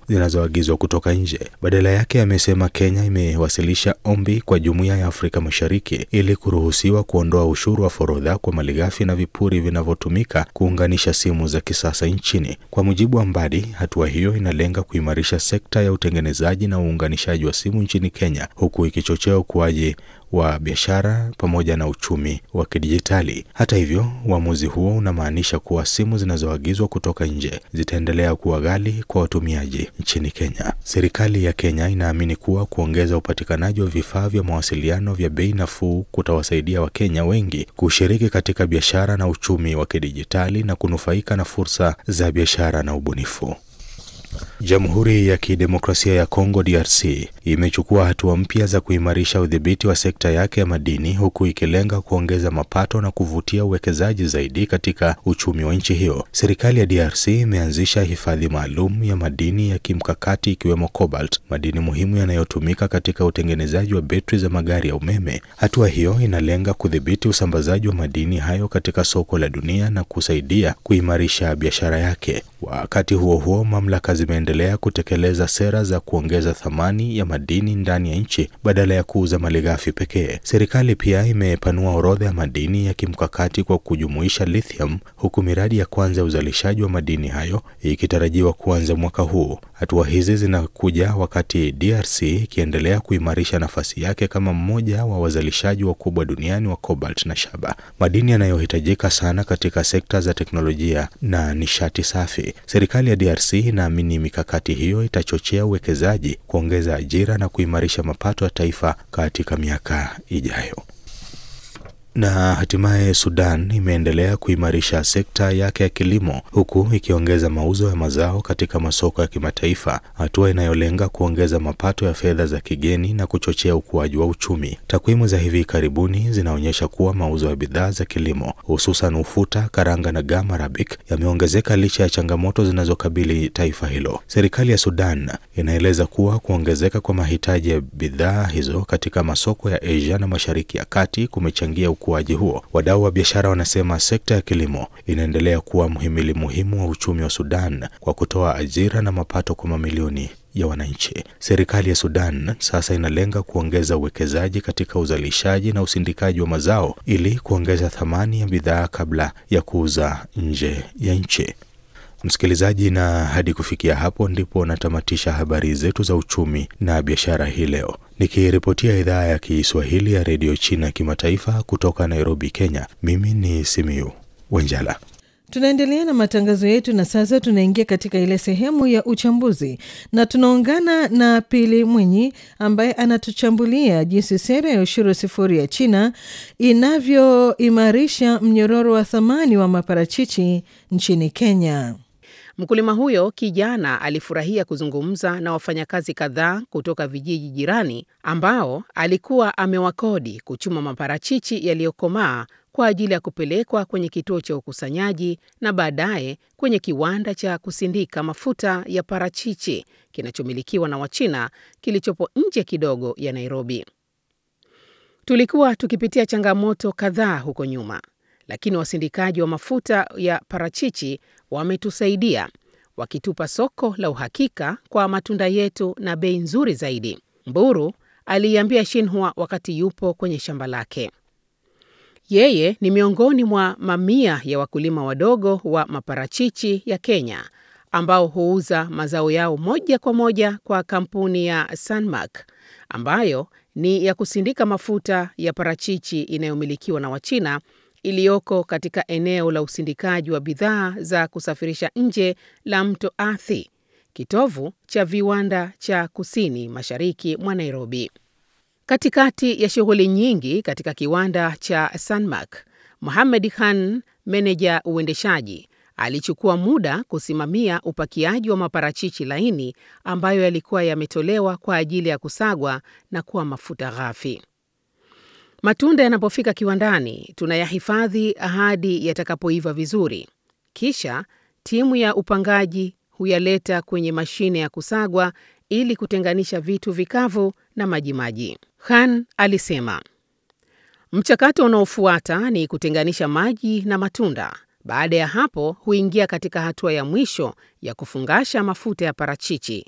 zinazoagizwa kutoka nje. Badala yake, amesema Kenya imewasilisha ombi kwa Jumuiya ya Afrika Mashariki ili kuruhusiwa kuondoa ushuru wa forodha kwa malighafi na vipuri vinavyotumika kuunganisha simu za kisasa nchini. Kwa mujibu wa Mbadi, hatua hiyo inalenga kuimarisha sekta ya utengenezaji na uunganishaji wa simu nchini Kenya, huku ikichochea ukuaji wa biashara pamoja na uchumi wa kidijitali. Hata hivyo, uamuzi huo unamaanisha kuwa simu zinazoagizwa kutoka nje zitaendelea kuwa ghali kwa watumiaji nchini Kenya. Serikali ya Kenya inaamini kuwa kuongeza upatikanaji wa vifaa vya mawasiliano vya bei nafuu kutawasaidia Wakenya wengi kushiriki katika biashara na uchumi wa kidijitali na kunufaika na fursa za biashara na ubunifu. Jamhuri ya Kidemokrasia ya Kongo DRC imechukua hatua mpya za kuimarisha udhibiti wa sekta yake ya madini huku ikilenga kuongeza mapato na kuvutia uwekezaji zaidi katika uchumi wa nchi hiyo. Serikali ya DRC imeanzisha hifadhi maalum ya madini ya kimkakati ikiwemo cobalt, madini muhimu yanayotumika katika utengenezaji wa betri za magari ya umeme. Hatua hiyo inalenga kudhibiti usambazaji wa madini hayo katika soko la dunia na kusaidia kuimarisha biashara yake. Wakati huo huo, mamlaka zimeendelea kutekeleza sera za kuongeza thamani ya madini ndani ya nchi badala ya kuuza malighafi pekee. Serikali pia imepanua orodha ya madini ya kimkakati kwa kujumuisha lithium, huku miradi ya kwanza ya uzalishaji wa madini hayo ikitarajiwa kuanza mwaka huu. Hatua hizi zinakuja wakati DRC ikiendelea kuimarisha nafasi yake kama mmoja wa wazalishaji wakubwa duniani wa cobalt na shaba, madini yanayohitajika sana katika sekta za teknolojia na nishati safi. Serikali ya DRC inaamini mikakati hiyo itachochea uwekezaji, kuongeza ajira na kuimarisha mapato ya taifa katika miaka ijayo. Na hatimaye Sudan imeendelea kuimarisha sekta yake ya kilimo huku ikiongeza mauzo ya mazao katika masoko ya kimataifa, hatua inayolenga kuongeza mapato ya fedha za kigeni na kuchochea ukuaji wa uchumi. Takwimu za hivi karibuni zinaonyesha kuwa mauzo ya bidhaa za kilimo hususan ufuta, karanga na gam arabic yameongezeka licha ya changamoto zinazokabili taifa hilo. Serikali ya Sudan inaeleza kuwa kuongezeka kwa mahitaji ya bidhaa hizo katika masoko ya Asia na Mashariki ya Kati kumechangia ukuaji huo. Wadau wa biashara wanasema sekta ya kilimo inaendelea kuwa mhimili muhimu wa uchumi wa Sudan kwa kutoa ajira na mapato kwa mamilioni ya wananchi. Serikali ya Sudan sasa inalenga kuongeza uwekezaji katika uzalishaji na usindikaji wa mazao ili kuongeza thamani ya bidhaa kabla ya kuuza nje ya nchi. Msikilizaji, na hadi kufikia hapo ndipo natamatisha habari zetu za uchumi na biashara hii leo, nikiripotia idhaa ya Kiswahili ya redio China kimataifa kutoka Nairobi, Kenya. Mimi ni Simiyu Wenjala. Tunaendelea na matangazo yetu na sasa tunaingia katika ile sehemu ya uchambuzi na tunaungana na Pili Mwinyi ambaye anatuchambulia jinsi sera ya ushuru sifuri ya China inavyoimarisha mnyororo wa thamani wa maparachichi nchini Kenya. Mkulima huyo kijana alifurahia kuzungumza na wafanyakazi kadhaa kutoka vijiji jirani ambao alikuwa amewakodi kuchuma maparachichi yaliyokomaa kwa ajili ya kupelekwa kwenye kituo cha ukusanyaji na baadaye kwenye kiwanda cha kusindika mafuta ya parachichi kinachomilikiwa na Wachina kilichopo nje kidogo ya Nairobi. Tulikuwa tukipitia changamoto kadhaa huko nyuma, lakini wasindikaji wa mafuta ya parachichi wametusaidia wakitupa soko la uhakika kwa matunda yetu na bei nzuri zaidi, Mburu aliiambia Shinhua wakati yupo kwenye shamba lake. Yeye ni miongoni mwa mamia ya wakulima wadogo wa maparachichi ya Kenya ambao huuza mazao yao moja kwa moja kwa kampuni ya Sanmak ambayo ni ya kusindika mafuta ya parachichi inayomilikiwa na Wachina iliyoko katika eneo la usindikaji wa bidhaa za kusafirisha nje la Mto Athi, kitovu cha viwanda cha kusini mashariki mwa Nairobi. Katikati ya shughuli nyingi katika kiwanda cha Sanmak, Mohamed Khan, meneja uendeshaji, alichukua muda kusimamia upakiaji wa maparachichi laini ambayo yalikuwa yametolewa kwa ajili ya kusagwa na kuwa mafuta ghafi. Matunda yanapofika kiwandani, tunayahifadhi hadi yatakapoiva vizuri. Kisha timu ya upangaji huyaleta kwenye mashine ya kusagwa ili kutenganisha vitu vikavu na majimaji. Khan alisema mchakato unaofuata ni kutenganisha maji na matunda. Baada ya hapo, huingia katika hatua ya mwisho ya kufungasha mafuta ya parachichi